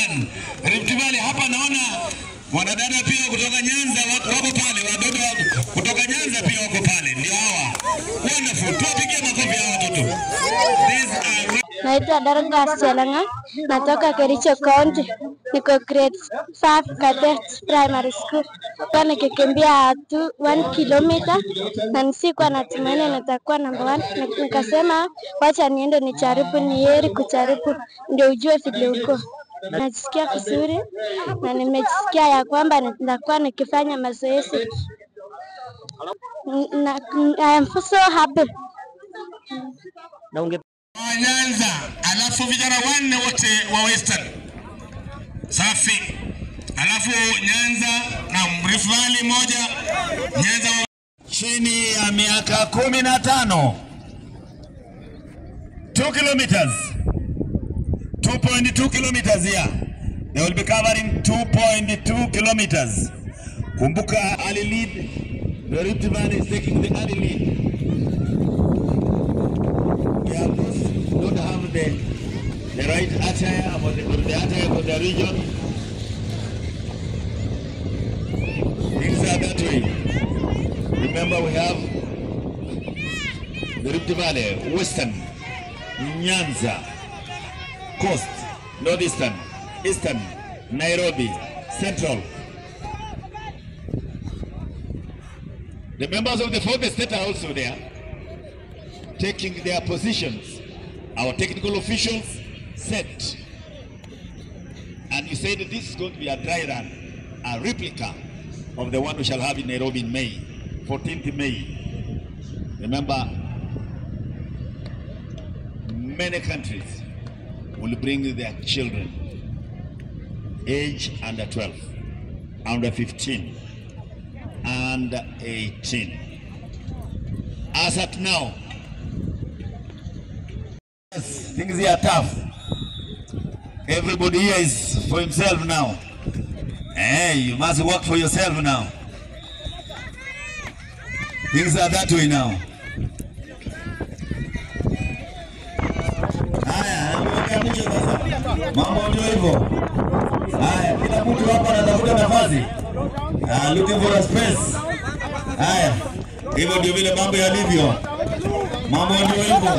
Western, Rift Valley. Hapa naona wanadada pia kutoka Nyanza wako wako pale, wadogo wa- kutoka Nyanza pia wako pale, ndio hawa. Wonderful, tuwapigie makofi hawa watoto. These are Naitwa Dorcas Chelanga, natoka Kericho County, niko grade 5 Cadet Primary School. Kwa nikikimbia tu 1 kilometer na nisikuwa natumaini nitakuwa namba 1, nikasema wacha niende nijaribu, ni heri kujaribu ndio ujue vile uko. Najisikia vizuri na nimejisikia ya kwamba nitakuwa nikifanya mazoezi. Na, I am so happy. na unge wa Nyanza, alafu vijana wanne wote wa Western. Safi. Alafu Nyanza na Rift Valley moja, Nyanza wa... chini ya miaka kumi na tano 2 kilometers 2.2 kilometers here. They will be covering 2.2 kilometers. Kumbuka early lead. The Rift Valley is taking the early lead. They have those don't have the the right attire or the, or the attire for the region. Things are that way. Remember we have the Rift Valley, Western, Nyanza, Coast, Northeastern, Eastern, Nairobi, Central. The members of the fourth estate are also there taking their positions. Our technical officials set. And you said this is going to be a dry run, a replica of the one we shall have in Nairobi in May, 14th May. Remember, many countries will bring their children, age under 12, under 15, under 18. As at now, things here are tough. Everybody here is for himself now. Hey, you must work for yourself now. Things are that way now. Haya, naelekea mwisho sasa. Mambo ndio hivyo. Haya, kila mtu hapa anatafuta nafasi. Ah, looking for a space. Haya, hivyo ndio vile mambo yalivyo. Mambo ndio hivyo.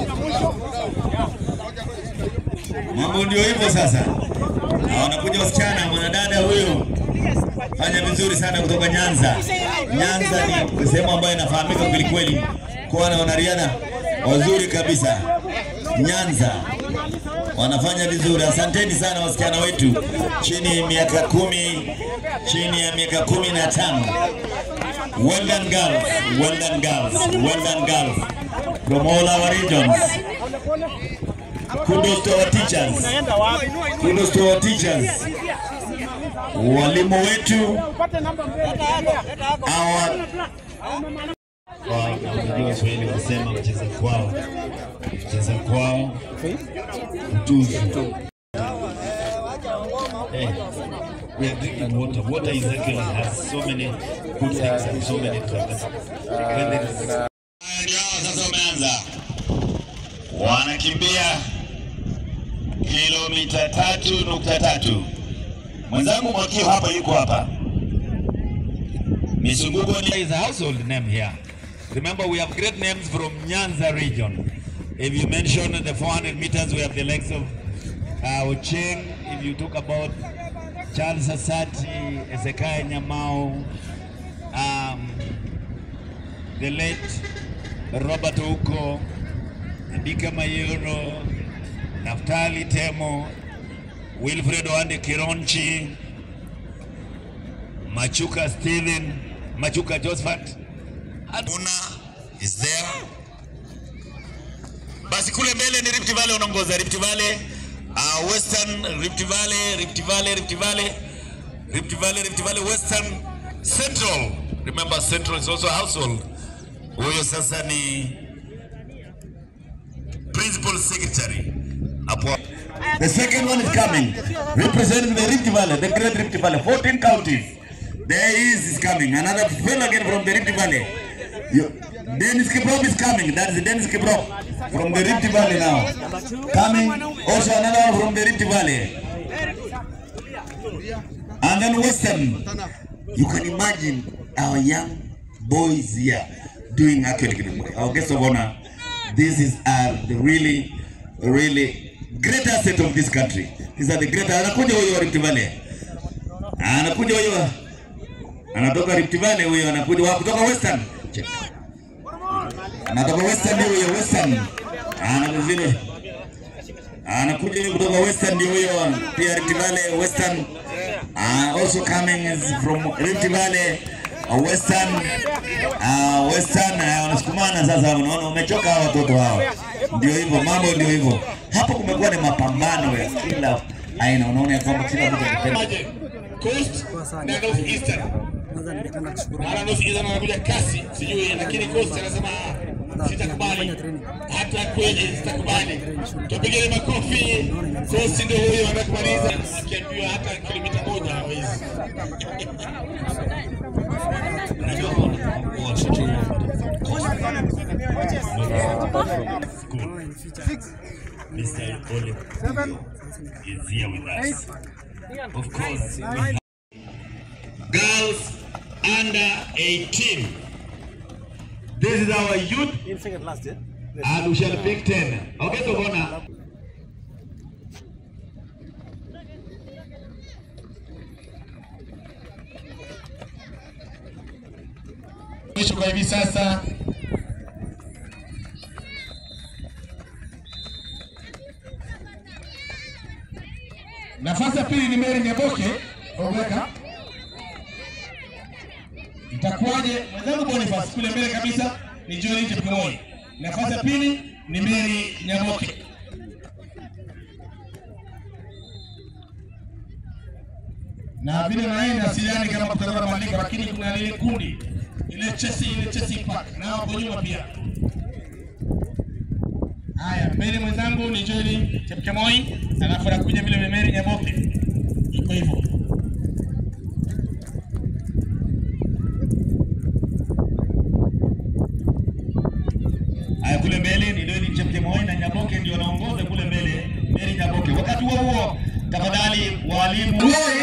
Mambo ndio hivyo sasa. Na wanakuja wasichana, mwanadada huyu fanya vizuri sana kutoka Nyanza. Nyanza ni sehemu ambayo inafahamika kweli kweli kuwa na wanariadha wazuri kabisa. Nyanza wanafanya vizuri. Asanteni sana wasichana wetu chini ya miaka kumi, chini ya miaka kumi na tano. Well done girls, well done girls, well done girls from all our regions. Kudos to our teachers. Kudos to our teachers. Walimu wetu our Unajua Waswahili wasema mcheza kwao, mcheza kwao mtuzu. Eh, we are drinking water. Water is actually has so many good things and so many benefits. Ndio hao sasa wameanza, wanakimbia kilomita tatu nukta tatu. Mwenzangu Mwakio hapa yuko hapa. Misunguko ni is a household name here. Remember we have great names from Nyanza region. If you mention the 400 meters, we have the likes of uh, Ocheng. If you talk about Charles Asati, Ezekiel Nyamau, um, the late Robert Uko, Ndika Mayoro, Naftali Temo, Wilfred Wande Kironchi, Machuka Stephen, Machuka Josephat. Aduna is there. Basi kule mbele ni Rift Valley unaongoza Rift Valley, uh, Western Rift Valley, Rift Valley, Rift Valley, Rift Valley, Rift Valley, Western Central. Remember Central is also a household. Huyo sasa ni principal secretary hapo. The second one is coming, representing the Rift Valley, the Great Rift Valley, 14 counties. There he is, is coming. Another fellow again from the Rift Valley. You, Dennis Kiprop is coming. That is Dennis Kiprop from the Rift Valley now. Coming. Also another one from the Rift Valley. And then Western, you can imagine our young boys here doing actually Kilimwe. Our guest of honor, this is uh, the really, really great asset of this country. These are the great, anakuja huyo wa Rift Valley. Anakuja huyo, anatoka Rift Valley huyo, anakuja wa kutoka Western. Check. Anatoka Western ndio huyo Western. Ana vile anakuja huyo kutoka Western ndio huyo pia Rift Valley Western. Uh, also coming is from Rift Valley uh, Western uh, Western uh, wanasukumana sasa, unaona umechoka hawa watoto hawa. Ndio hivyo mambo, ndio hivyo. Hapo kumekuwa ni mapambano ya kila aina, unaona ya kwamba kila mtu anapenda Coast na North Eastern. Mara North Eastern anakuja kasi, sijui lakini Coast anasema "Ah, sitakubali. Hata kweli sitakubali. Tupigeni makofi. Coast ndio huyo anakumaliza. Akiambiwa hata kilomita moja hawezi. Mr. Ole is here with us. Of course, we have girls under 18. This is our youth, In second last, yeah? and we shall pick 10. Okay, so bona. Mwisho kwa hivi sasa Nafasi ya pili ni Mary Nyaboke Ogweka. Itakuwaje? Mwenzangu Boniface kule mbele kabisa ni John Chepkemoi. Nafasi ya pili ni Mary Nyaboke. Na vile naenda sidhani kama kutakuwa na mabadiliko, lakini kuna lile kundi ile Chelsea ile Chelsea Park na hapo nyuma pia. Haya, mbele mwenzangu ni Joel Chepkemoi, alafu anakuja vile Mary Nyaboke. Iko hivyo. Haya, kule mbele ni Joel Chepkemoi na Nyaboke ndio wanaongoza kule mbele, Mary Nyaboke. Wakati huo huo, tafadhali walimu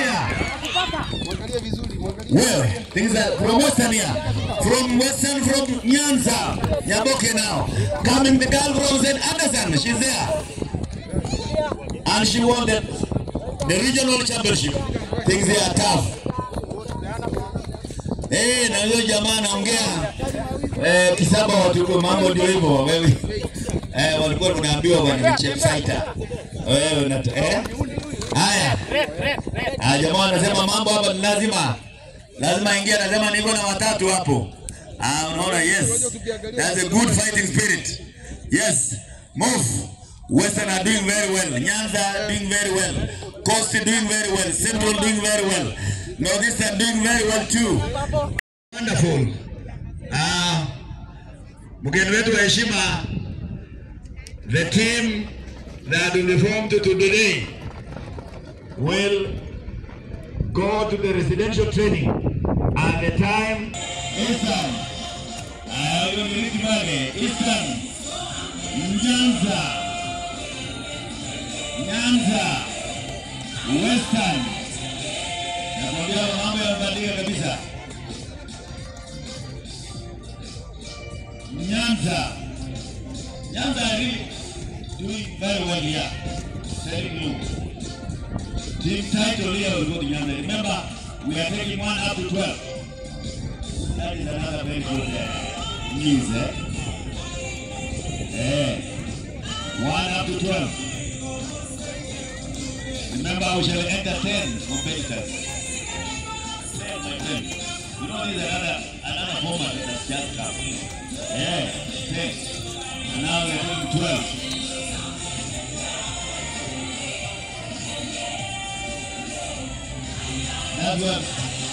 Well, things are from Western here. From Western, from Nyanza. Nyaboke now. Coming the girl from St. Anderson. She's there. And she won the, the regional championship. Things here are tough. Eh, na huyo jamaa anaongea eh, kisaba watu mambo ndio hivyo wewe. Eh, walikuwa tunaambiwa bwana ni Chepsaita. Wewe unata eh? Haya. Ah, jamaa wanasema mambo hapa ni lazima lazima ingia, anasema niko na watatu hapo. Ah, unaona, yes, that's a good fighting spirit. Yes, move. Western are doing very well. Nyanza doing very well. Coast doing very well. Central doing very well. Northeastern doing very well too. Wonderful. Ah, mgeni wetu wa heshima, the team that have been formed today will go to the residential training at the time Eastern uh, Rift Valley Eastern Nyanza Nyanza Western nakwambia mambo yamebadilika kabisa Nyanza Nyanza are really doing very well here telling you Team title here will go to Nyanza. Remember, we are taking one up to 12. That is another very good uh, news, eh? Eh. One up to 12. Remember, we shall enter 10 competitors. 10 by 10. You know, there's another, another format that's just come. Yeah, 10. And now we're doing 12. That's what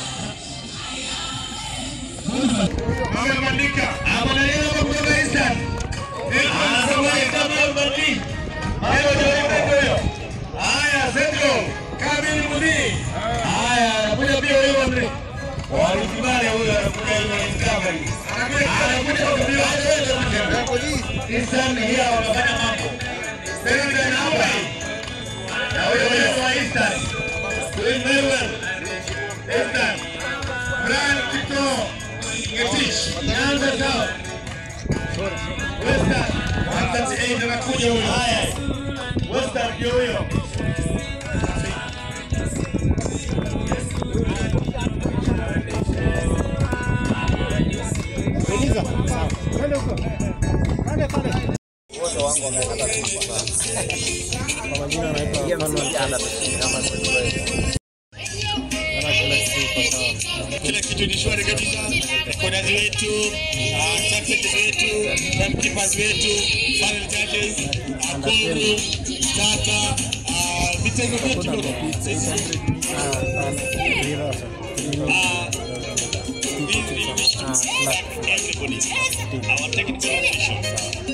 Wamebadilika. Hapo na yeye hapo kutoka Eastern. Anasema kama mbadili. Hayo ndio hivyo hiyo. Haya, Central. Kamili Mudi. Haya, anakuja pia huyo Mudi. Walikibale huyo anakuja hiyo Discovery. Anakuja kutumia wewe Eastern here wanafanya mambo. Central na hapa. Na huyo huyo wa Eastern. Huyo doing very well. Western. Brian Kito. Ngetich. Nyanza sawa. Western. 138 anakuja huyo. Haya. Western ndio huyo. kila kitu ni shwari kabisa. Kodazi wetu, uh, subjects wetu, timekeepers wetu, final judges, uh, Koru, Tata, uh, vitengo vyetu vyote. Uh, these individuals, everybody, our technical officials,